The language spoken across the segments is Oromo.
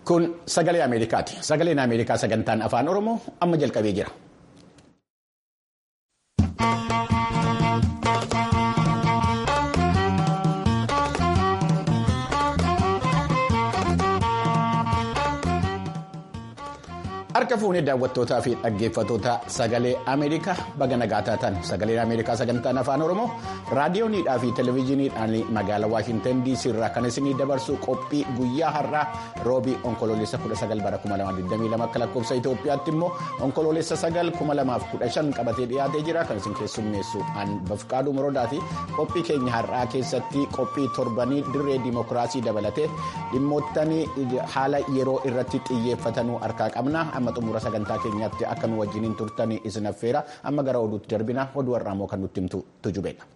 Kun sagalee Ameerikaati. Sagaleen Ameerikaa sagantaan afaan Oromoo amma jalqabee jira. Harka fuunee daawwattootaa fi dhaggeeffattoota sagalee Ameerikaa baga nagaa taatan sagaleen Ameerikaa sagantaan afaan Oromoo raadiyooniidhaa fi televezyiiniidhaan magaalaa Waashintan DC irraa kan isinii dabarsu qophii guyyaa har'aa roobii onkoloolessa 19 bara 2022 akka lakkoofsa Itoophiyaatti immoo onkoloolessa 9 2015 qabatee dhiyaatee jira kan isin keessummeessu an bafqaaduu moroodaati qophii keenya har'aa keessatti qophii torbanii dirree dimokiraasii dabalatee dhimmoottan haala yeroo irratti xiyyeeffatanuu harkaa qabna. amma xumura sagantaa keenyaatti akka nu wajjiniin turtan isin affeera amma gara oduutti darbina oduu har'aa immoo kan nutti himtu tujubeedha.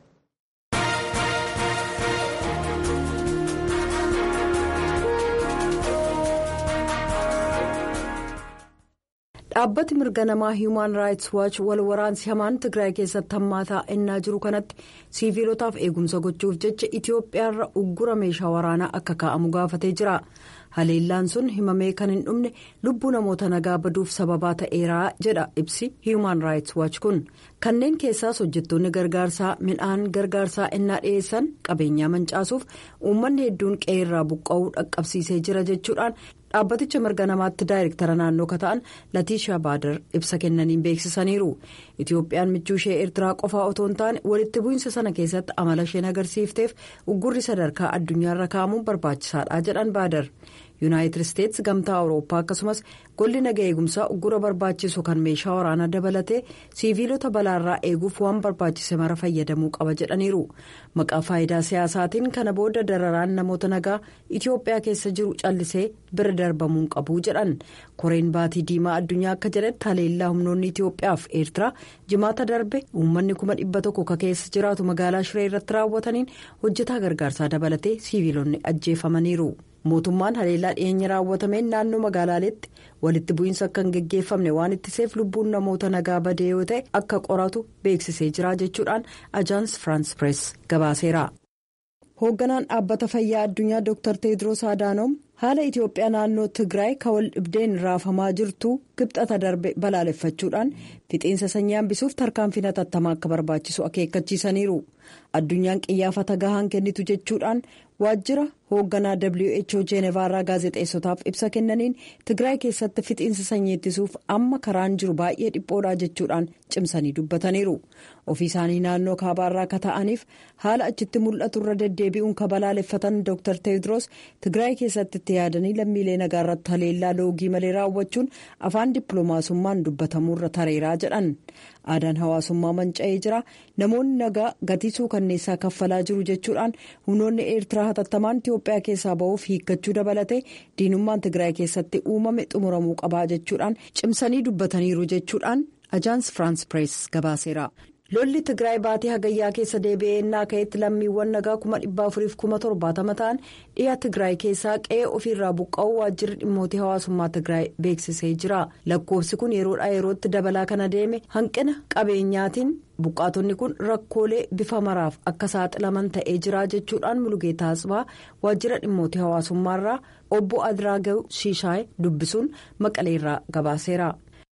dhaabbati mirga namaa hiimaan raayits waachi wal waraansi hamaan tigraay keessatti hammaataa ennaa jiru kanatti siiviilotaaf eegumsa gochuuf jecha itiyoophiyaarra uggura meeshaa waraanaa akka kaa'amu gaafatee jira haleellaan sun himamee kan hin dhumne lubbuu namoota nagaa baduuf sababaa ta'eeraa jedha ibsi hiimaan raayits waachi kun kanneen keessaas hojjettoonni gargaarsaa midhaan gargaarsaa ennaa dhiyeessan qabeenyaa mancaasuuf uummanni hedduun qe'eerraa buqqa'uu dhaqqabsiisee jira jechuudhaan. dhaabbaticha mirga namaatti daayirektara naannoo kan ta'an latiishaa baadar ibsa kennaniin beeksisaniiru itiyoophiyaan michuu ishee eertiraa qofaa otoo hin taane walitti bu'iinsa sana keessatti amala isheen agarsiifteef uggurri sadarkaa addunyaarra kaa'amuun barbaachisaadha jedhan baadar yuunaayitid isteetsi gamtaa awurooppaa akkasumas golli naga eegumsaa uggura barbaachisu kan meeshaa waraanaa dabalatee siiviilota balaarraa eeguuf waan barbaachise mara fayyadamuu qaba jedhaniiru maqaa faayidaa siyaasaatiin kana booda dararaan namoota nagaa itiyoophiyaa keessa jiru callisee bira darbamuun qabu jedhan koreen baatii diimaa addunyaa akka jedhetti haleellaa humnoonni itiyoophiyaaf eertiraa jimaata darbe uummanni kuma dhibba tokko ka keessa jiraatu magaalaa shiree irratti raawwataniin hojjetaa gargaarsaa dabalatee siiviilonni ajjeefamaniiru. mootummaan haleellaa dhiyeenya raawwatameen naannoo magaalaaleetti walitti bu'iinsa akka hin geggeeffamne waan ittiseef lubbuun namoota nagaa badee yoo ta'e akka qoratu beeksisee jira jechuudhaan ajaans firaans pirees gabaaseera. hoogganaan dhaabbata fayyaa addunyaa dr teediroos adaanoom haala itiyoophiyaa naannoo tigraay ka wal dhibdeen raafamaa jirtu kibxata darbe balaaleffachuudhaan fixiinsa sanyii hambisuuf tarkaanfii hatattamaa akka barbaachisu akeekkachiisaniiru addunyaan qiyyaafata gahaan kennitu jechuudhaan waajjira hoogganaa who jeenevaarraa gaazexeessotaaf ibsa kennaniin tigraay keessatti fixiinsa sanyii ittisuuf amma karaan jiru baay'ee dhiphoodha jechuudhaan cimsanii dubbataniiru ofii isaanii naannoo kaabaarraa ka ta'aniif haala achitti mul'atu irra deddeebi'uun ka balaaleffatan dr teediroos tigraay keessatti itti yaadanii lammiilee nagaa irratti haleellaa loogii malee raawwachuun afaan dippiloomaasummaan dubbatamuurra tareeraa jedhan aadaan hawaasummaa manca'ee jira namoonni nagaa gatii suukanneessaa kaffalaa jiru jechuudhaan humnoonni eertiraa hatattamaan itiyoophiyaa keessaa ba'uuf hiikkachuu dabalatee diinummaan tigraay keessatti uumame xumuramuu qabaa jechuudhaan cimsanii dubbataniiru jechuudhaan ajaans firaans pirees gabaaseera. lolli tigraay baatii hagayyaa keessa deebi'ee ennaa ka'etti lammiiwwan nagaa kuma dhibba afuriif kuma torbaatama ta'an dhiha tigraay keessaa qe'ee ofiirraa buqqa'uu waajjirri dhimmootii hawaasummaa tigraay beeksisee jira lakkoofsi kun yeroodhaa yerootti dabalaa kan adeeme hanqina qabeenyaatiin buqqaatonni kun rakkoolee bifa maraaf akka saaxilaman ta'ee jira jechuudhaan mulugeetaa asbaa waajjira dhimmootii hawaasummaarraa obbo adiraagaw shiishaay dubbisuun maqaleerraa gabaaseera.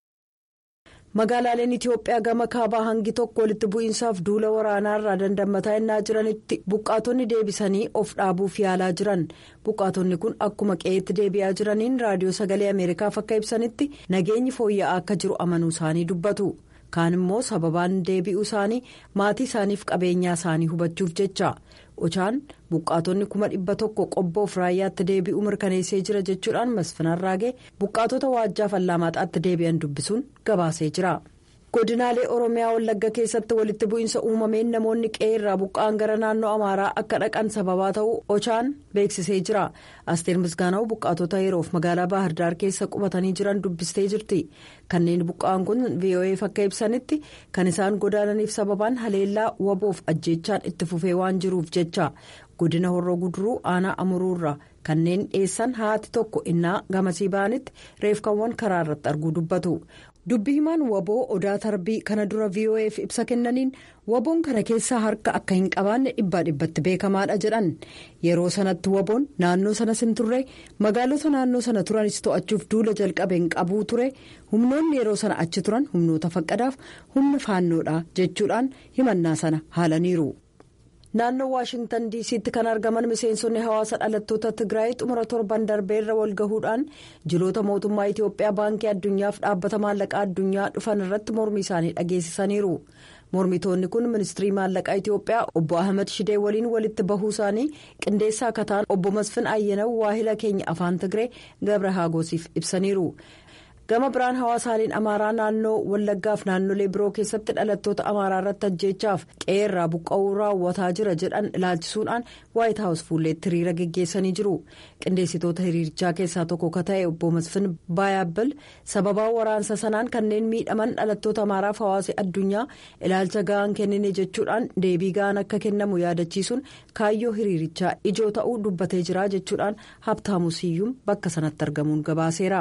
magaalaaleen itiyoophiyaa gama kaabaa hangi tokko walitti bu'iinsaaf duula waraanaarraa dandamataa ennaa jiranitti buqqaatonni deebisanii of dhaabuuf yaalaa jiran buqqaatonni kun akkuma qe'eetti deebi'aa jiraniin raadiyoo sagalee ameerikaaf akka ibsanitti nageenyi fooyya'aa akka jiru amanuu isaanii dubbatu kaan immoo sababaan deebi'uu isaanii maatii isaaniif qabeenyaa isaanii hubachuuf jecha ochaan buqqaatonni kuma dhibba tokko qobboof raayyaatti deebi'uu mirkaneessee jira jechuudhaan masfinarraagee buqqaatota waajjaaf allaamaxaatti deebi'an dubbisuun gabaasee jira. godinaalee oromiyaa wallagga keessatti walitti bu'iinsa uumameen namoonni qe'eerraa buqqa'an gara naannoo amaaraa akka dhaqan sababaa ta'uu ochaan beeksisee jira asteer misgaanaa'u buqqaatota yeroof magaalaa baahirdaar keessa qubatanii jiran dubbistee jirti kanneen buqqa'an kun vo'eef akka ibsanitti kan isaan godaananiif sababaan haleellaa waboof ajjeechaan itti fufee waan jiruuf jecha godina horroo guduruu aanaa amuruurra kanneen dhiyeessan haati tokko innaa gamasii ba'anitti reefkaawwan karaa irratti arguu dubbatu. dubbi himaan waboo odaa tarbii kana dura vo'eef ibsa kennaniin waboon kana keessaa harka akka hin qabaanne dhibbaa dhibbatti beekamaadha jedhan yeroo sanatti waboon naannoo sanas hin turre magaalota naannoo sana turanis to'achuuf duula jalqabeen qabuu ture humnoonni yeroo sana achi turan humnoota faqqadaaf humna faannoodha jechuudhaan himannaa sana haalaniiru. naannoo waashingtan diisiitti kan argaman miseensonni hawaasa dhalattoota tigraay xumura torban darbeerra walgahuudhaan jiloota mootummaa itiyoophiyaa baankii addunyaaf dhaabbata maallaqaa addunyaa dhufan irratti mormii isaanii dhageessisaniiru mormitoonni kun ministirii maallaqaa itiyoophiyaa obbo ahmed shidee waliin walitti bahuu isaanii qindeessaa akka ta'an obbo masfin ayyanaw waahila keenya afaan tigree gabra haagoosiif ibsaniiru. gama biraan hawaasaaleen amaaraa naannoo wallaggaaf naannolee biroo keessatti dhalattoota amaaraa irratti ajjeechaaf qe'eerraa buqqa'uu raawwataa jira jedhan ilaalchisuudhaan waayit haawus fuulleetti hiriira geggeessanii jiru qindeessitoota hiriirichaa keessaa tokko ka ta'e obbo masfin baayaabbal sababaa waraansa sanaan kanneen miidhaman dhalattoota amaaraaf hawaasni addunyaa ilaalcha ga'aan kennine jechuudhaan deebii ga'aan akka kennamu yaadachiisuun kaayyoo hiriirichaa ijoo ta'uu dubbatee jira jechuudhaan habtaamu siyyuum bakka sanatti argamuun gabaaseera.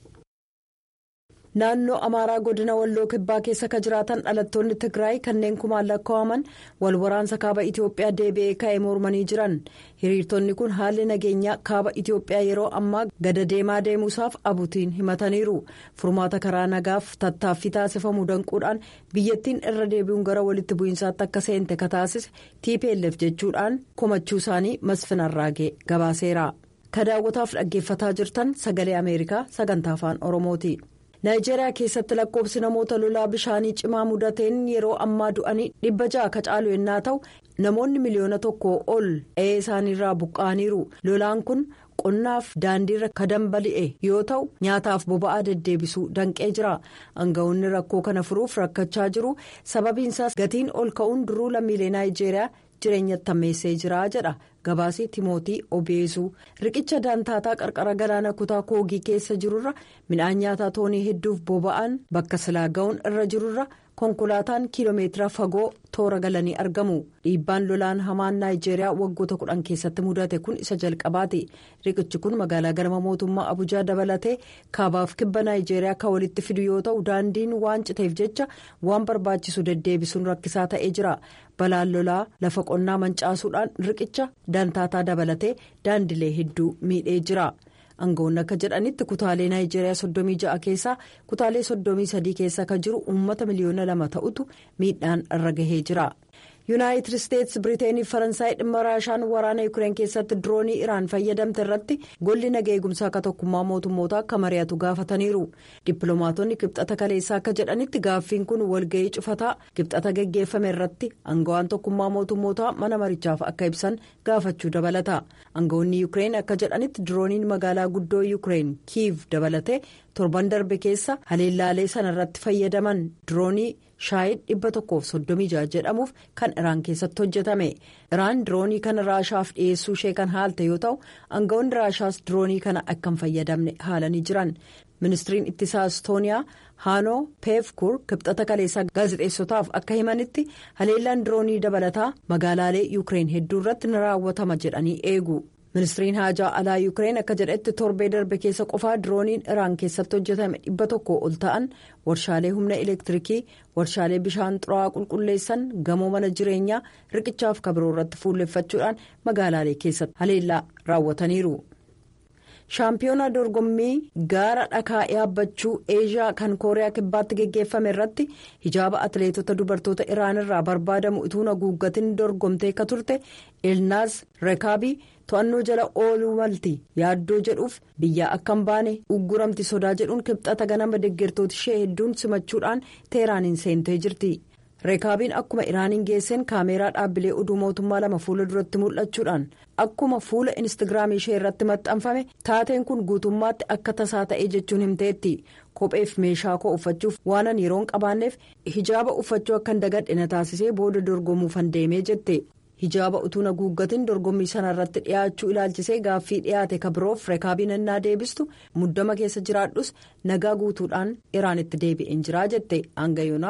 naannoo amaaraa godina walloo kibbaa keessa ka jiraatan dhalattoonni tigraay kanneen kumaan lakkaa'aman wal waraansa kaaba itiyoophiyaa deebi'ee ka'ee mormanii jiran hiriirtonni kun haalli nageenyaa kaaba itiyoophiyaa yeroo ammaa gada deemaa deemuusaaf abutiin himataniiru furmaata karaa nagaaf tattaaffii taasifamu danquudhaan biyyattiin irra deebi'uun gara walitti bu'iinsaatti akka seente ka taasise tplf jechuudhaan komachuu isaanii masfinarraagee gabaaseera ka daawwataaf dhaggeeffataa jirtan sagalee ameerikaa sagantaa afaan oromooti. naayijeeriyaa keessatti lakkoofsi namoota lolaa bishaanii cimaa mudateen yeroo ammaa du'anii dhibba ja'a ka caalu yennaa ta'u namoonni miliyoona tokko ol qe'ee isaaniirraa buqqa'aniiru lolaan kun qonnaaf daandiirra ka dambali'e yoo ta'u nyaataaf boba'aa deddeebisuu danqee jira aangawoonni rakkoo kana furuuf rakkachaa jiru sababiinsaas gatiin ol ka'uun duruu lammiilee naayijeeriyaa jireenyatti hammeessee jira jedha gabaasii timootii obeesuu riqicha daantaataa qarqara galaana kutaa koogii keessa jirurra midhaan nyaataa toonii hedduuf boba'an bakka silaa ga'uun irra jirurra konkolaataan kiiloomeetira fagoo toora galanii argamu dhiibbaan lolaan hamaan naayijeeriyaa waggoota kudhan keessatti mudate kun isa jalqabaati riqichi kun magaalaa galma mootummaa abujaa dabalatee kaabaaf kibba naayijeeriyaa kan walitti fidu yoo ta'u daandiin waan citeef jecha waan barbaachisu deddeebisuun rakkisaa ta'ee jira balaan lolaa lafa qonnaa mancaasuudhaan riqicha daantaataa dabalatee daandilee hedduu miidhee jira. aangawoonni akka jedhanitti kutaalee naayijeeriyaa soddomii ja'a keessaa kutaalee soddomii sadii keessa kan jiru uummata miliyoona lama ta'utu miidhaan irra gahee jira. yuunaayitid isteetsi biriiteenii faransaay dhimma raashaan waraana yuukireen keessatti diroonii iraan fayyadamte irratti golli naga eegumsaa akka tokkummaa mootummootaa akka mari'atu gaafataniiru dippiloomaatonni kibxata kaleessaa akka jedhanitti gaaffiin kun walga'ii cufataa kibxata geggeeffame irratti aangawaan tokkummaa mootummootaa mana marichaaf akka ibsan gaafachuu dabalata aangawoonni yuukireen akka jedhanitti dirooniin magaalaa guddoo yuukireen kiiv dabalatee torban darbe keessa haleellaalee sana irratti fayyadaman diroonii. shaayid dhibba tokkoof soddomii jaha jedhamuuf kan iraan keessatti hojjetame iraan diroonii kana raashaaf dhiyeessuu ishee kan haalte yoo ta'u aangawoonni raashaas diroonii kana akka hin fayyadamne haalanii jiran ministiriin ittisaa istooniyaa haanoo peefkur kibxata kaleessaa gaazexeessotaaf akka himanitti haleellaan diroonii dabalataa magaalaalee yuukireen hedduu irratti ni raawwatama jedhanii eegu. ministiriin haajaa alaa yuukireen akka jedhetti torbee darbe keessa qofaa dirooniin iraan keessatti hojjetame dhibba tokko ol ta'an warshaalee humna elektiriikii warshaalee bishaan xuraa'aa qulqulleessan gamoo mana jireenyaa riqichaaf kabiroo irratti fuulleffachuudhaan magaalaalee keessatti haleellaa raawwataniiru. shaampiyoonaa dorgommii gaara dhakaa yaabbachuu eeshiyaa kan kooriyaa kibbaatti geggeeffame irratti hijaaba atileetota dubartoota iraan irraa barbaadamu utuu haguuggatiin dorgomtee akka turte elnaaz rekaabii to'annoo jala ooluu malti yaaddoo jedhuuf biyyaa akka hin baane ugguramti sodaa jedhuun kibxata ganama deeggartoota ishee hedduun simachuudhaan teeraaniin seentee jirti. reekaabiin akkuma iraaniin geesseen kaameeraa dhaabbilee oduu mootummaa lama fuula duratti mul'achuudhaan akkuma fuula instaagiraamii ishee irratti maxxanfame taateen kun guutummaatti akka tasaa ta'ee jechuun himteetti kopheef meeshaa koo uffachuuf waanan yeroon qabaanneef hijaaba uffachuu akka hin dagadhe na taasisee booda dorgomuufan deemee jette hijaaba utuu haguuggatiin dorgommii sana irratti dhiyaachuu ilaalchisee gaaffii dhiyaate kabiroof reekaabiin ennaa deebistu muddama keessa jiraadhus nagaa guutuudhaan iraanitti deebi'een jiraa jette aangayoonaa.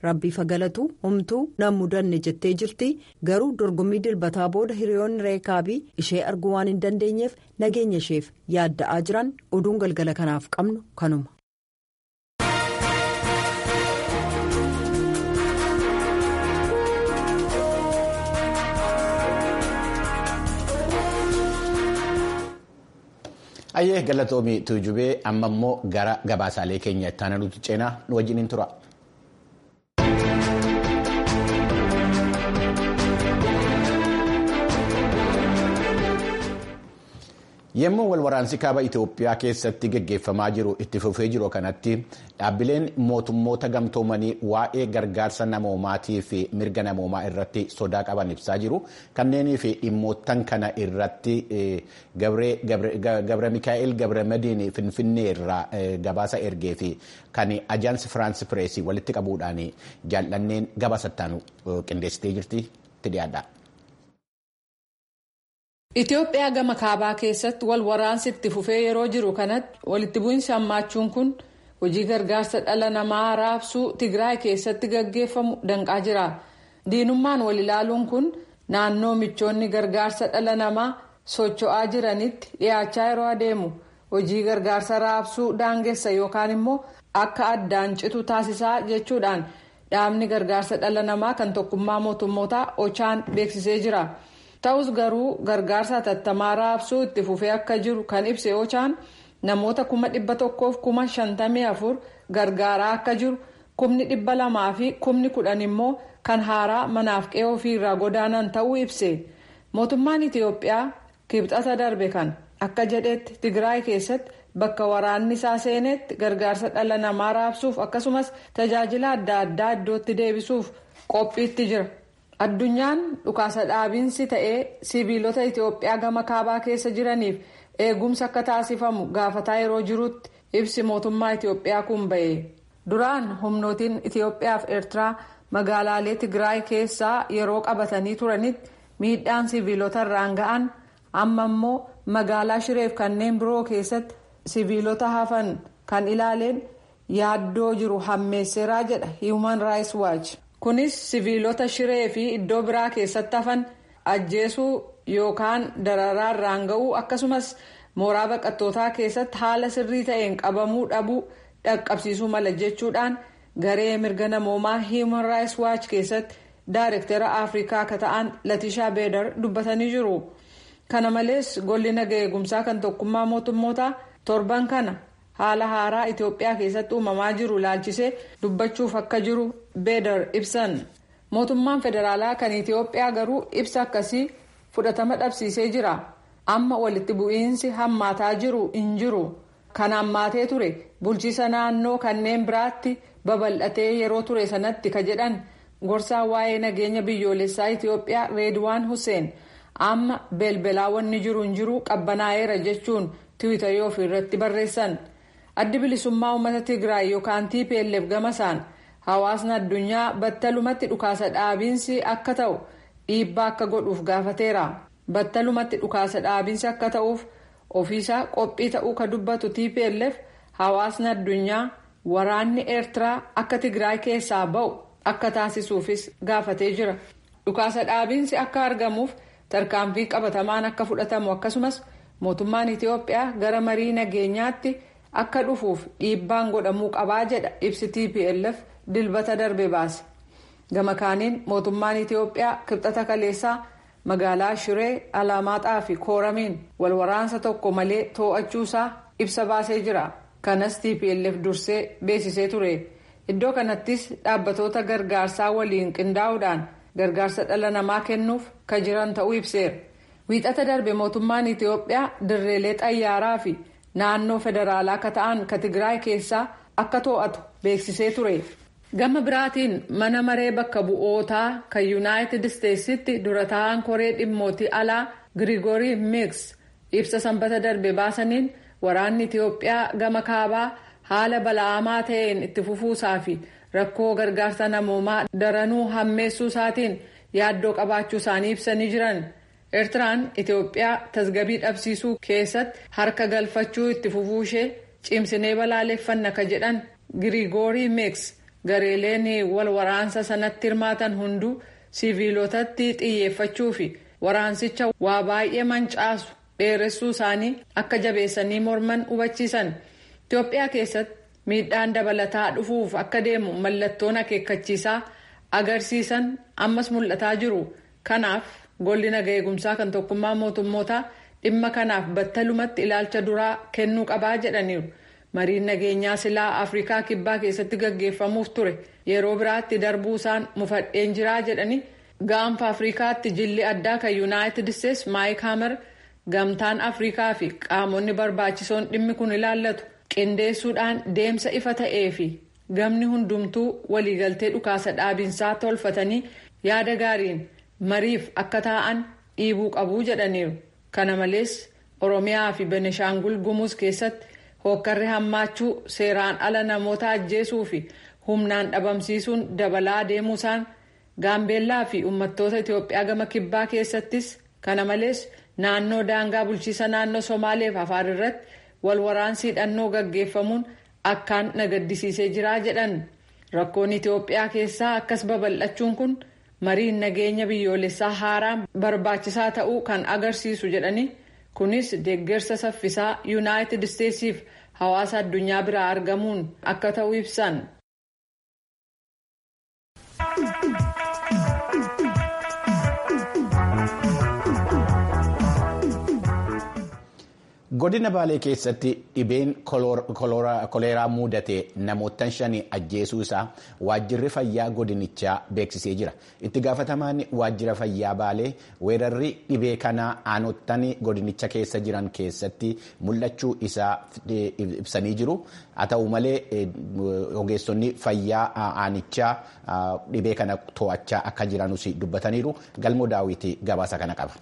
rabbii fagalatu humtuu nan mudanne jettee jirti garuu dorgommii dilbataa booda hiriyoonni reekaabii ishee arguu waan hin dandeenyeef nageenya isheef yaadda'aa jiran oduun galgala kanaaf qabnu kanuma. Ayyee galatoomii tuujubee amma immoo gara gabaasaalee keenya itti aanutti ceenaa nu wajjin tura. Yemmuu walwaraansi kaaba Itoophiyaa keessatti gaggeeffamaa jiru itti fufee jiru kanatti dhaabbileen mootummoota gamtoomanii waa'ee gargaarsa namoomaatii fi mirga namoomaa irratti sodaa qaban ibsaa jiru. Kanneenii fi dhimmoottan kana irratti Gabra Mikaa'el Gabra Madiin Finfinnee irraa gabaasa ergee fi kan ajaansi Firaansi Pireesii walitti qabuudhaan jaallanneen gabaasattaan qindeessitee jirti itti dhiyaadha. Itoophiyaa gama kaabaa keessatti wal waraansi itti fufee yeroo jiru kanatti walitti bu'iinsi hammaachuun kun hojii gargaarsa dhala namaa raabsuu Tigraay keessatti gaggeeffamu danqaa jira. Diinummaan wal ilaaluun kun naannoo michoonni gargaarsa dhala namaa socho'aa jiranitti dhiyaachaa yeroo adeemu hojii gargaarsa raabsuu daangessa yookaan immoo akka addaan citu taasisaa jechuudhaan dhaabni gargaarsa dhala namaa kan tokkummaa mootummootaa ochaan beeksisee jira. ta'us garuu gargaarsa hatattamaa raabsuu itti fufee akka jiru kan ibse ochaan namoota kuma dhibba tokkoof kuma shantamii afur gargaaraa akka jiru kumni dhibba lamaa fi kumni kudhan immoo kan haaraa manaaf qe'ee ofiirraa godaanan ta'uu ibse mootummaan itiyoophiyaa kibxata darbe kan akka jedhetti tigraay keessatti bakka waraanni isaa seenetti gargaarsa dhala namaa raabsuuf akkasumas tajaajila adda addaa iddootti deebisuuf qophiitti jira. addunyaan dhukaasa dhaabiinsi ta'ee sibiilota itiyoophiyaa gama kaabaa keessa jiraniif eegumsa akka taasifamu gaafataa yeroo jirutti ibsi mootummaa itiyoophiyaa kun ba'e duraan humnootiin itiyoophiyaa fi eertiraa magaalaalee tigraay keessaa yeroo qabatanii turanitti miidhaan sibiilota irraan ga'an amma immoo magaalaa shireef kanneen biroo keessatti sibiilota hafan kan ilaaleen yaaddoo jiru hammeesseeraa jedha human rights watch. kunis sibiilota shiree fi iddoo biraa keessatti hafan ajjeesuu yookaan dararaa irraan ga'uu akkasumas mooraa baqattootaa keessatti haala sirrii ta'een qabamuu dhabuu dhaqqabsiisuu mala jechuudhaan garee mirga namoomaa human rights watch keessatti daayirektara afrikaa akka ta'an latishaa beedar dubbatanii jiru kana malees golli naga eegumsaa kan tokkummaa mootummootaa torban kana. haala haaraa itiyoophiyaa keessatti uumamaa jiru ilaalchisee dubbachuuf akka jiru beedar ibsan mootummaan federaalaa kan itiyoophiyaa garuu ibsa akkasii fudhatama dhabsiisee jira amma walitti bu'iinsi hammaataa jiru hin jiru kan hammaatee ture bulchiisa naannoo kanneen biraatti babal'atee yeroo ture sanatti ka jedhan gorsaa waa'ee nageenya biyyoolessaa itiyoophiyaa reedwaan hussein amma belbelaa wanni jiru hin jiru qabbanaa'eera jechuun tiwiitarii ofiirratti barreessan. addi bilisummaa uummata tigraay yookaan tplf gamasaan hawaasni addunyaa battalumatti dhukaasa dhaabiinsi akka ta'u dhiibbaa akka godhuuf gaafateera battalumatti dhukaasa dhaabiinsi akka ta'uuf ofiisaa qophii ta'uu ka dubbatu tplf hawaasni addunyaa waraanni eertiraa akka tigraay keessaa ba'u akka taasisuufis gaafatee jira dhukaasa dhaabiinsi akka argamuuf tarkaanfii qabatamaan akka fudhatamu akkasumas mootummaan itiyoophiyaa gara marii nageenyaatti. akka dhufuuf dhiibbaan godhamuu qabaa jedha ibsi tplf dilbata darbe baase gama kaaniin mootummaan itiyoophiyaa kibxata kaleessaa magaalaa shiree alaamaaxaa fi kooramiin wal waraansa tokko malee too'achuusaa ibsa baasee jira kanas tplf dursee beeksisee ture iddoo kanattis dhaabbatoota gargaarsaa waliin qindaa'uudhaan gargaarsa dhala namaa kennuuf ka jiran ta'uu ibseera wiixata darbe mootummaan itiyoophiyaa dirreelee xayyaaraa fi. naannoo federaalaa akka ta'an ka tigraay keessaa akka to'atu beeksisee ture gama biraatiin mana maree bakka bu'ootaa kan yuunaayitid isteetsitti dura taa'an koree dhimmootii alaa girigorii miks ibsa sanbata darbe baasaniin waraanni itiyoophiyaa gama kaabaa haala bala'amaa ta'een itti fufuusaa fi rakkoo gargaarsa namoomaa daranuu hammeessuu isaatiin yaaddoo qabaachuu isaanii ibsanii jiran. eertiraan itiyoophiyaa tasgabii dhabsiisuu keessatti harka galfachuu itti fufuu ishee cimsinee balaaleffanna ka jedhan giriigoorii meeks gareeleen wal waraansa sanatti hirmaatan hunduu siviilotatti xiyyeeffachuu fi waraansicha waa baay'ee mancaasu dheeressuu isaanii akka jabeessanii morman hubachiisan itiyoophiyaa keessatti miidhaan dabalataa dhufuuf akka deemu mallattoon akeekkachiisaa agarsiisan ammas mul'ataa jiru kanaaf golli naga eegumsaa kan tokkummaa mootummootaa dhimma kanaaf battalumatti ilaalcha duraa kennuu qabaa jedhaniiru mariin nageenyaa silaa afrikaa kibbaa keessatti gaggeeffamuuf ture yeroo biraatti darbuu isaan mufadheen jiraa jedhani gaanfa afrikaatti jilli addaa kan yuunaayitid isteetsi maayik haamar gamtaan afrikaa fi qaamonni barbaachisoon dhimmi kun ilaallatu qindeessuudhaan deemsa ifa ta'ee fi gamni hundumtuu waliigaltee dhukaasa dhaabinsaa tolfatanii yaada gaariin mariif akka taa'an dhiibuu qabuu jedhaniiru kana malees oromiyaa fi benishaangul gumuuz keessatti hookkarri hammaachuu seeraan ala namoota ajjeesuu fi humnaan dhabamsiisuun dabalaa deemuusaan gaambeellaa fi uummattoota itiyoophiyaa gama kibbaa keessattis kana malees naannoo daangaa bulchiisa naannoo somaaleef afaar irratti wal waraansi hidhannoo gaggeeffamuun akkaan nagaddisiisee jiraa jedhan rakkoon itiyoophiyaa keessaa akkas babal'achuun kun mariin nageenya biyyoolessaa haaraan barbaachisaa ta'uu kan agarsiisu jedhani kunis deeggarsa saffisaa yuunaayitid isteetsiif hawaasa addunyaa biraa argamuun akka ta'u ibsan. godina baalee keessatti dhibeen koleeraa mudate namoota shanii ajjeesuu isaa waajjirri fayyaa godinichaa beeksisee jira itti gaafatamaan waajjira fayyaa baalee weerarri dhibee kanaa aanottan godinicha keessa jiran keessatti mul'achuu isaa ibsanii jiru haa ta'u malee ogeessonni fayyaa aanichaa dhibee kana to'achaa akka jiranus dubbataniiru galmoo daawwitii gabaasa kana qaba.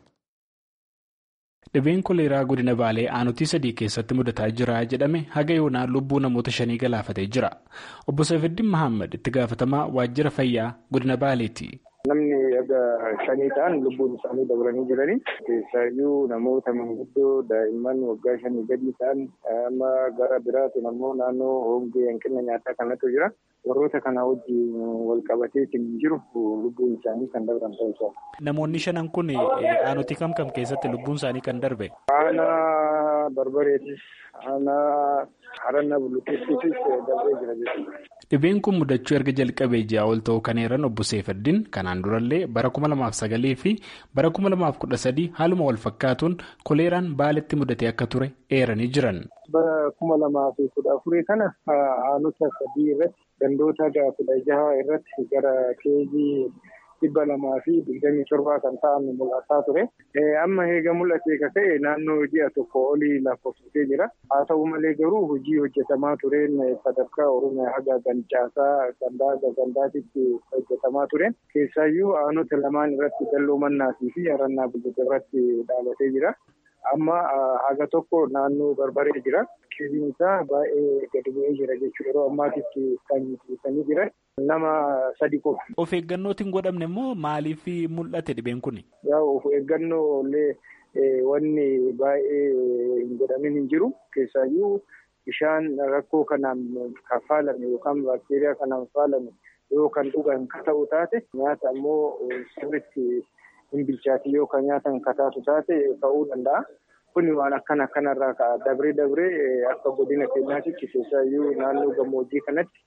dhibeen koleeraa godina baalee aanutii sadii keessatti mudataa jira jedhame haga yoonaa lubbuu namoota shanii galaafatee jira obbo Safeddin Mahammad itti gaafatamaa waajjira fayyaa godina baaleeti. Namni aga shanii ta'an lubbuun isaanii dabalanii jiranii keessaayyuu namoota manguddoo daa'imman waggaa shanii gadi ta'an amma gara biraatiin ammoo naannoo hongee hanqina nyaataa kanatu jira. warroota kana wajjin wal qabateetiin jiru lubbuun isaanii kan darban ta'uu Namoonni shanan kun aanutii kam kam keessatti lubbuun isaanii kan darbe? Aanaa barbareetis, aanaa harannaa bullukeessiitis darbee jira jechuudha. Dhibeen kun mudachuu erga jalqabee ji'a ol ta'uu kan eeran obbo Seefaddin kanaan durallee bara kuma lamaaf sagalii fi bara kuma lamaaf kudha sadii haaluma wal fakkaatuun koleeraan baaletti mudatee akka ture eeranii jiran. Bara kuma lamaa fi kudha afurii kana aanota sadii irratti gandoota kudha jaha irratti gara keejii dhibba lamaa fi digdamii torbaa kan ta'an mul'ataa ture. Amma eega mul'atee ka ta'e naannoo ji'a tokko olii lakkoofsitee jira. Haa ta'u malee garuu hojii hojjetamaa tureen sadarkaa Oromiyaa haga gancaasaa gandaa gandaatitti hojjetamaa tureen. Keessaayyuu aanota lamaan irratti dalloo mannaatii fi harannaa bulchite irratti dhaabatee jira. Amma haga tokko naannoo barbaree jira. Keejiin isaa baay'ee gadi bu'ee jira jechuudha. Yeroo ammaatitti kan ibsanii jiran nama sadi qofa. Of eeggannootiin godhamne immoo maaliif mul'ate dhibeen kuni? Yaa of eeggannoo illee wanni baay'ee hin godhamin hin jiru. Keessaayyuu bishaan rakkoo kanaan kan faalame yookaan baakteeriyaa kanaan faalame yoo kan dhugan ka ta'u taate nyaata ammoo sirriitti hin bilchaati yoo kan nyaatan ka taatu taate ka'uu danda'a. Kuni waan akkana akkanarraa ka'a. Dabree dabree akka godina keenyaatti keessaayyuu naannoo gammoojjii kanatti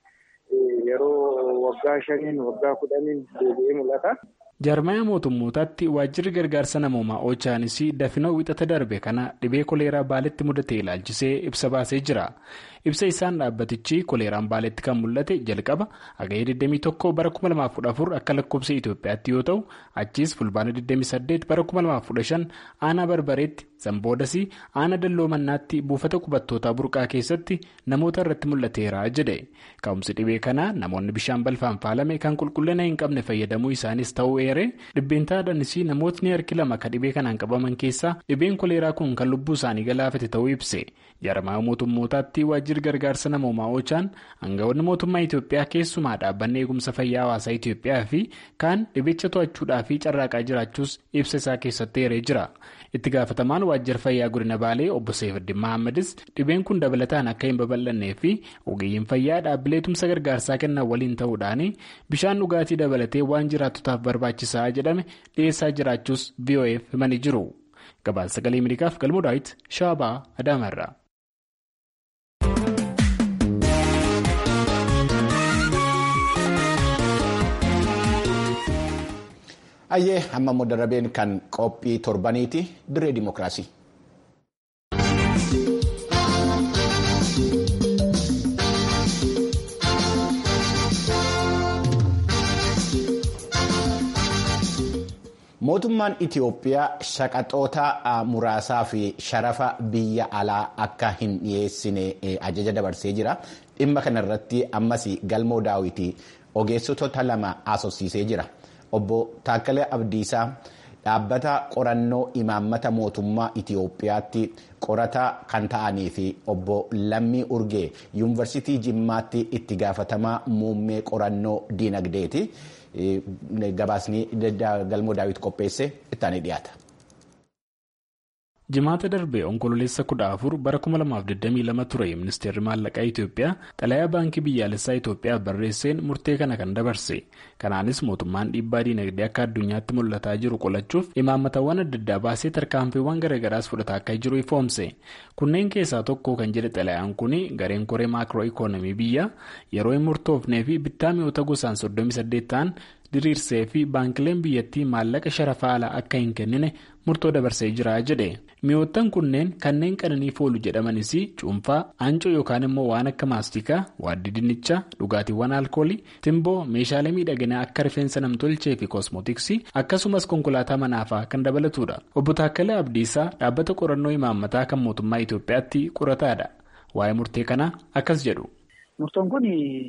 yeroo waggaa shaniin waggaa kudhaniin deebi'ee mul'ata. Jaarmaya mootummootaatti waajjirri gargaarsa namoomaa Ochaanis dafinoo wixata darbe kana dhibee koleeraa baaletti mudate ilaalchisee ibsa baasee jira. Ibsa isaan dhaabbatichi koleeraan baaletti kan mul'ate jalqaba hagayee 21 bara 2014 akka lakkoofsa Itoophiyaatti yoo ta'u achiis fulbaana 28 bara 2015 aanaa barbareetti Zamboodas aanaa dalloo mannaatti buufata qubattootaa burqaa keessatti namoota irratti mul'ateera jedhe. Ka'umsi dhibee kanaa namoonni bishaan balfaan faalame kan qulqullina hin qabne fayyadamuu isaanis ta'uu eere dhibbeentaadhaanis namootni harki lama kan dhibee kanaan qabaman keessaa dhibeen koleeraa kun kan lubbuu isaanii galaafate ta'uu ibse. Jaarmaya mootummootaatti waajjirri gargaarsa namoomaa Ochaan aangawoonni mootummaa Itoophiyaa keessumaa dhaabbanni eegumsa fayyaa hawaasaa Itoophiyaa fi kaan dhibicha to'achuudhaa fi carraaqaa jiraachuus ibsa isaa keessatti eeree jira. itti gaafatamaan waajjira fayyaa godina baalee obbo seefiddin mahammadis dhibeen kun dabalataan akka hin babal'annee fi ogeeyyiin fayyaa dhaabbilee tumsa gargaarsaa kennan waliin ta'uudhaan bishaan dhugaatii dabalatee waan jiraattotaaf barbaachisaa jedhame dhiyeessaa jiraachuus vof himanii jiru gabaasa sagalee ameerikaaf galmoo daawit shaabaa adaamarraa. Ayyee amma immoo darabeen kan qophii torbaniiti dirree dimookiraasii. Mootummaan Itiyoophiyaa shaqaxoota muraasaa fi sharafa biyya alaa akka hin dhiyeessine ajaja dabarsee jira. Dhimma kanarratti ammas galmoo daawwitii ogeessota lama haasofsiisee jira. Obbo Taakkalee Abdiisaa dhaabbata qorannoo imaammata mootummaa Itiyoophiyaatti qorataa kan ta'anii fi obbo Lammii Urgee yuunivarsiitii Jimmaatti itti gaafatamaa muummee qorannoo diinagdeeti. Gabaasni galmoo daawwit qopheesse ittaanii dhiyaata. jimaata darbee onkololeessa kudha afur bara 2022 ture ministeerri maallaqaa itiyoophiyaa xalayaa baankii biyyaalessaa itiyoophiyaaf barreesseen murtee kana kan dabarse kanaanis mootummaan dhiibbaa diinagdee akka addunyaatti mul'ataa jiru qolachuuf imaammatawwan adda addaa baasee tarkaanfiiwwan garaagaraas fudhataa akka jiru ifoomse kunneen keessaa tokko kan jedhe xalayaan kun gareen koree maakiroo ikoonomii biyya yeroo hin murtoofnee fi bittaa mi'oota gosaan 38 ta'an diriirsee fi baankileen biyyattii maallaqa sharafa alaa akka hin kennine murtoo dabarsee jira jedhe mi'oottan kunneen kanneen qananiif oolu jedhamanis cuunfaa aancoo yookaan immoo waan akka maastikaa waaddii dinnichaa dhugaatiiwwan alkoolii timboo meeshaalee miidhaginaa akka rifeensa namtolchee fi koosmootiksii akkasumas konkolaataa manaafaa kan dabalatudha obbo Taakkalee Abdiisaa dhaabbata qorannoo imaammataa kan mootummaa Itoophiyaatti qorataadha waa'ee murtee kanaa akkas jedhu. Murtoon kun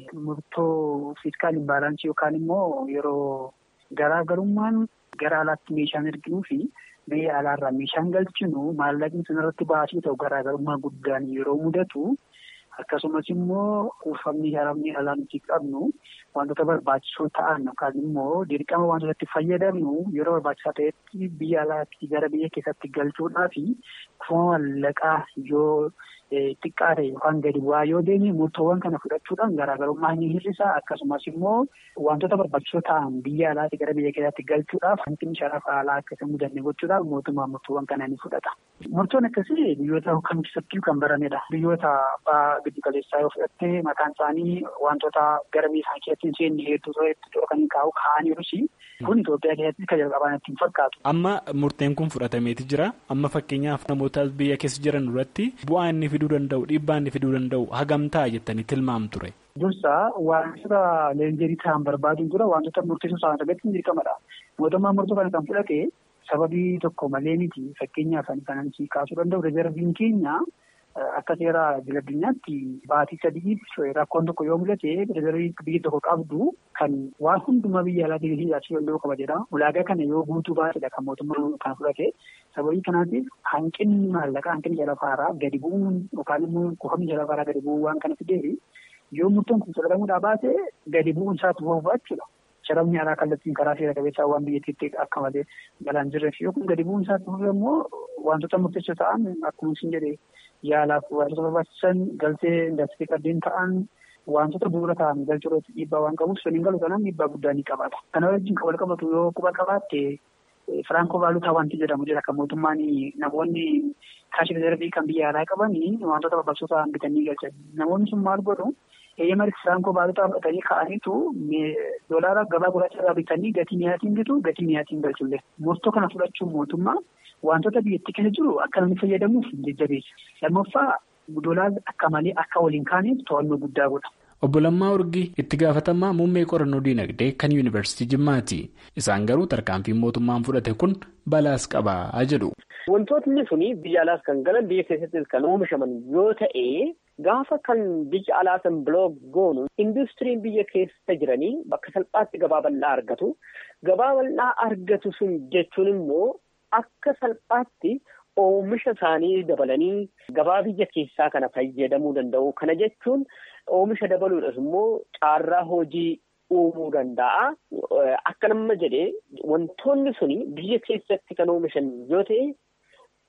murtoo fiiskaal imbaalansii yookaan immoo yeroo garaagarummaan gara alaatti meeshaan erginuu fi biyya alaarraa meeshaan galchinu maallaqni sanarratti baasii ta'u garaagarummaa guddaan yeroo mudatu akkasumas immoo kuufamni haramni alaa nuti qabnu wantoota barbaachisoo ta'an yookaan immoo dirqama wantoota itti fayyadamnu yeroo barbaachisaa ta'etti biyya alaatti gara biyya keessatti galchuudhaa fi kuufama maallaqaa yoo xiqqaa ta'e yookaan gadi bu'aa yoo deemne murtoowwan kana fudhachuudhaan garaagarummaa ni hir'isa akkasumas immoo wantoota barbaachisoo ta'an biyya alaatti gara biyya keessatti galchuudhaaf hanqinni sharafa alaa akka hin mudanne gochuudhaaf mootummaan murtoowwan kana ni fudhata. Murtoon akkasii biyyoota kam keessattuu kan baramedha. Biyyoota abbaa giddu galeessaa yoo fudhatte maqaan isaanii wantoota gara biyya isaanii keessatti hin seenne hedduu ta'e dhokanii kaa'u kaa'aniirus kun Itoophiyaa keessatti kan jalqabaan ittiin fakkaatu. Amma murteen kun fudhatameeti jira. Amma fakkeenyaaf namoota biyya keessa jiran duratti bu'aa inni fiduu danda'u dhiibbaa inni fiduu danda'u hagam ta'a jettanii tilmaamtu ture. Dursa wantoota leenjerii ta'an barbaaduun dura wantoota murteessoo ta'an irratti hin dirqamadha. Mootummaan murtoo kana kan fudhate sababii tokko malee miti fakkeenyaaf kan si kaasuu danda'u rezerviin keenya akka seera addunyaatti baatii sadii rakkoon tokko yoo mul'ate rezervii biyyi tokko qabdu kan waan hundumaa biyya alaatii hidhaachuu danda'u qaba jedha. Ulaagaa kana yoo guutuu baatedha kan mootummaan kan fudhate. Sababii kanaatiif hanqinni maallaqaa hanqinni jalafaaraa gadi bu'uun yookaan immoo kuufamni jalafaaraa gadi bu'uu waan kana fideefi yoo murtoon kun fudhatamuudhaa baate gadi bu'uun isaatti fufaa jechuudha. Sharafni alaa kallattiin karaa seera qabeessaa waan biyyattiitti akka malee galaan jirreef yoo kun gadi bu'uun isaatti fufe immoo wantoota murteessoo ta'an akkuma isin jedhee yaalaaf wantoota barbaachisan galtee indastirii kanneen ta'an wantoota bu'uura ta'an galchuu irratti dhiibbaa waan qabuuf suniin galu kanaan dhiibbaa guddaa ni qabaata. Kana wajjin wal qabatu yoo quba qabaatte Firaanko baalutaa wanti jedhamu jira kan mootummaan namoonni kaashi rezervii kan biyya alaa qaban wantoota barbaachisoo ta'an bitanii galchan. Namoonni sun maal godhu eeyyama firaanko baalutaa fudhatanii ka'aniitu doolaara gabaa gurraacha irraa bitanii gatii mi'aatiin bitu gatii mi'aatiin galchullee. Murtoo kana fudhachuun mootummaa wantoota biyyattii keessa jiru akka namni fayyadamuuf jajjabeessa. Lammaffaa doolaarri akka malee akka waliin kaaneef to'annoo guddaa godha. Obbo Lammaa Urgii itti gaafatamaa muummee qorannoo diinagdee kan yuunivarsiitii Jimmaati. Isaan garuu tarkaanfiin mootummaan fudhate kun balaas qabaa jedhu. Wantootni suni biyya alaas kan galan biyya keessattis kan oomishaman yoo ta'e gaafa kan biyya alaa san bilook goonu industiriin biyya keessa jiranii bakka salphaatti gabaa bal'aa argatu. Gabaa bal'aa argatu sun jechuun immoo akka salphaatti oomisha isaanii dabalanii gabaa biyya keessaa kana fayyadamuu danda'u. Kana jechuun oomisha dabaluudhaaf immoo caarraa hojii uumuu danda'a. Akka nama jedhee wantoonni suni biyya keessatti kan oomishan yoo ta'e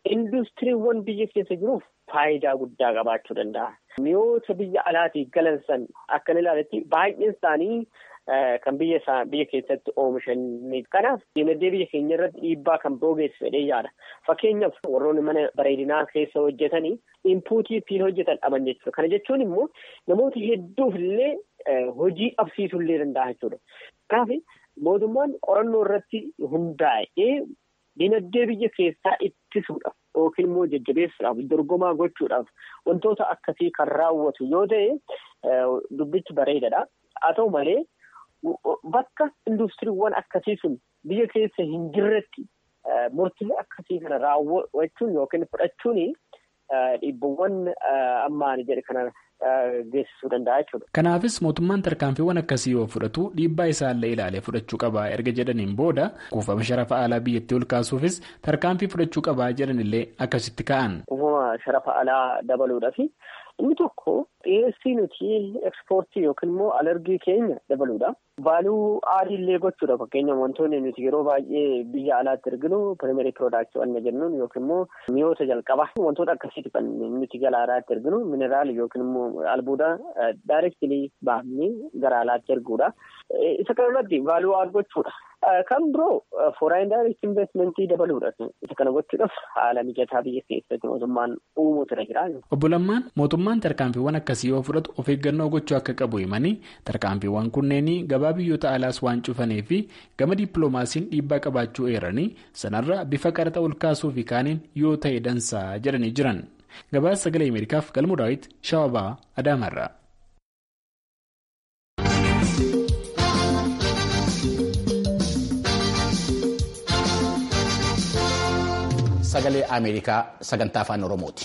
industiriiwwan biyya keessa jiruuf faayidaa guddaa qabaachuu danda'a. Mi'oota biyya alaatii galan san akka ilaaletti baay'een isaanii kan biyya biyya keessatti oomishan kanaaf dinagdee biyya keenya irratti dhiibbaa kan geessisu fedhee yaada. Fakkeenyaaf warroonni mana bareedinaa keessa hojjetanii inpuutii ittiin hojjetan dhaban jechuudha. Kana jechuun immoo namoota hedduuf illee hojii dhabsiisuu illee danda'a jechuudha. Kanaaf mootummaan qorannoo irratti hundaa'ee dinagdee biyya keessaa ittisuudhaaf yookiin immoo jajjabeessuudhaaf dorgomaa gochuudhaaf wantoota akkasii kan raawwatu yoo ta'e dubbichi bareedadha. Haa ta'u malee. Bakka industiriiwwan akkasii sun biyya keessa hin jirretti murtii akkasii kana raawwachuun yookiin fudhachuun dhiibbawwan ammaan jedhe kana geessisuu danda'a jechuudha. Kanaafis mootummaan tarkaanfiiwwan akkasii yoo fudhatu dhiibbaa isaallee ilaalee fudhachuu qabaa erga jedhaniin booda kuufama sharafa alaa biyyattii ol kaasuufis tarkaanfii fudhachuu qabaa jedhanillee akkasitti ka'an. Kuufama sharafa alaa dabaluudhaafi inni tokko dhiyeessii nuti ekspoortii yookiin immoo alergii keenya dabaluudha. Vaaluu aadiillee gochuudha fakkeenyaaf wantoonni nuti yeroo baay'ee biyya alaatti erginu pirimerii piroodaaktii wanna jennuun yookiin immoo mi'oota jalqabaa wantoota akkasiiti kan nuti gara alaatti erginu mineraal yookiin immoo albuuda daayirektilii baafnee gara alaatti erguudha. Isa kanarratti vaaluu aad gochuudha. Kan biroo fooraayin daayirektii investimentii dabaluudha. Isa kana gochuudhaaf haala mijataa biyya keessatti mootummaan uumuutu irra jira. Obbo Lammaan mootummaan tarkaanfiiwwan akkasii yoo fudhatu of eeggannoo gochuu akka qabu himanii tarkaanfiiwwan kunneen gabaa biyyoota alaas waan cufanii fi gama dippiloomaasiin dhiibbaa qabaachuu eeranii sanarra bifa qaraxa ol kaasuu fi kaaniin yoo ta'e dansaa jedhanii jiran. Gabaasa sagalee Ameerikaaf galmuu daawwiti Shawabaa Adaamarraa. Sagalee Ameerikaa sagantaa afaan Oromooti.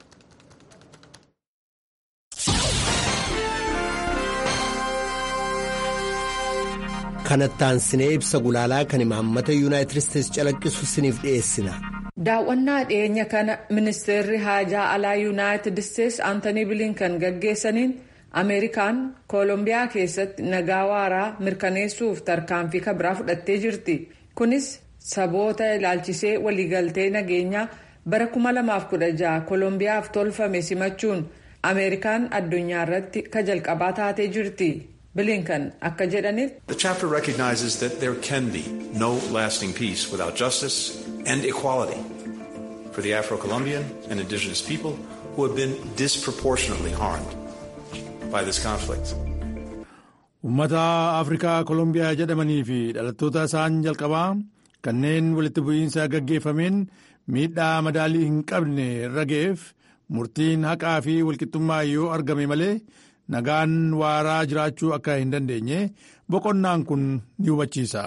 kanattaan sinee ibsa gulaalaa kan imaammata yuunaayitid isteetsi calaqqisu siniif dhiyeessina. daawwannaa dhiyeenya kana ministeerri haajaa alaa yuunaayitid isteetsi aantanii bilinkan gaggeessaniin ameerikaan koolombiyaa keessatti nagaa waaraa mirkaneessuuf tarkaanfii kabiraa fudhattee jirti kunis saboota ilaalchisee waliigaltee nageenyaa bara 2016 koolombiyaaf tolfame simachuun ameerikaan addunyaa irratti ka jalqabaa taatee jirti. bilinkan akka jedhaniif. The chapter recognizes that there can be no lasting peace without justice and equality for the Afro-Colombian and indigenous people who have been disproportionately harmed by this conflict. Uummata Afrikaa Kolombiyaa jedhamanii fi dhalattoota isaan jalqabaa kanneen walitti bu'iinsa gaggeeffameen miidhaa madaalii hin qabne irra ga'eef murtiin haqaa fi walqixxummaa yoo argame malee. nagaan waaraa jiraachuu akka hin dandeenye boqonnaan kun ni hubachiisa.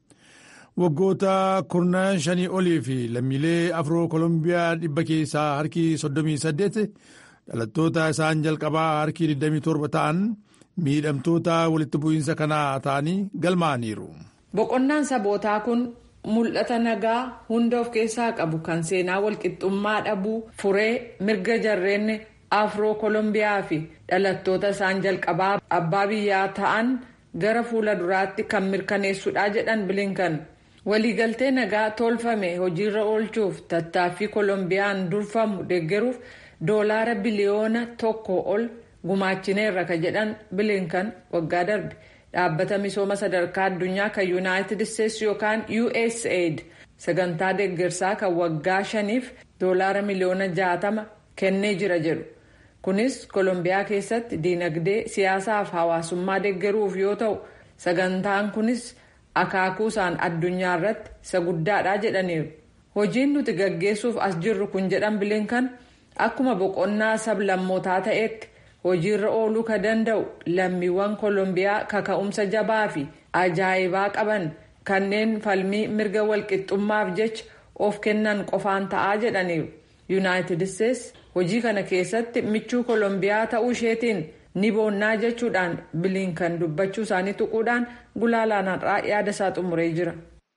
waggoota kurna shanii olii fi lammiilee afroo kolombiyaa dhibba keessaa harki 38 dhalattoota isaan jalqabaa harki 27 ta'an miidhamtoota walitti bu'iinsa kanaa ta'anii galmaa'aniiru. boqonnaan sabootaa kun mul'ata nagaa hunda of keessaa qabu kan seenaa walqixxummaa dhabuu furee mirga jarreen. afroo kolombiyaa fi dhalattoota isaan jalqabaa abbaa biyyaa ta'an gara fuula duraatti kan mirkaneessudha jedhan bilinkan waliigaltee nagaa tolfame hojiirra oolchuuf tattaaffii kolombiyaan durfamu deeggaruuf doolaara biliyoona tokko ol gumaachineerra ka jedhan bilinkan waggaa darbe dhaabbata misooma sadarkaa addunyaa kan yuunaayitid isteetsi yookaan usaid sagantaa deeggarsaa kan waggaa shaniif doolaara miliyoona jaatama kennee jira jedhu. kunis kolombiyaa keessatti diinagdee siyaasaa fi hawaasummaa deeggaruuf yoo ta'u sagantaan kunis akaakuusaan addunyaa irratti isa guddaadha jedhaniiru hojiin nuti gaggeessuuf as jirru kun jedhan bilinkan akkuma boqonnaa sablammootaa ta'etti hojiirra ooluu ka danda'u lammiiwwan kolombiyaa kaka'umsa jabaa fi ajaa'ibaa qaban kanneen falmii mirga walqixxummaaf jecha of kennan qofaan ta'aa jedhaniiru yuunaayitid isteetsi hojii kana keessatti michuu kolombiyaa ta'uu isheetiin ni boonnaa jechuudhaan bilinkan dubbachuu isaanii tuquudhaan gulaalaanarraa yaada isaa xumuree jira.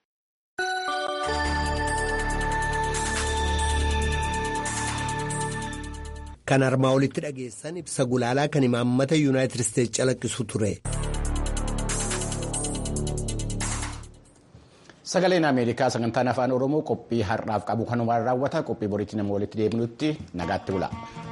kan armaa olitti dhageessan ibsa gulaalaa kan imaammata yuunaayitid isteetsi calaqqisu ture. Sagaleen Ameerikaa sagantaan afaan Oromoo qophii har'aaf qabu kanumaan raawwata qophii boriitti nama walitti deebinutti nagaatti bula.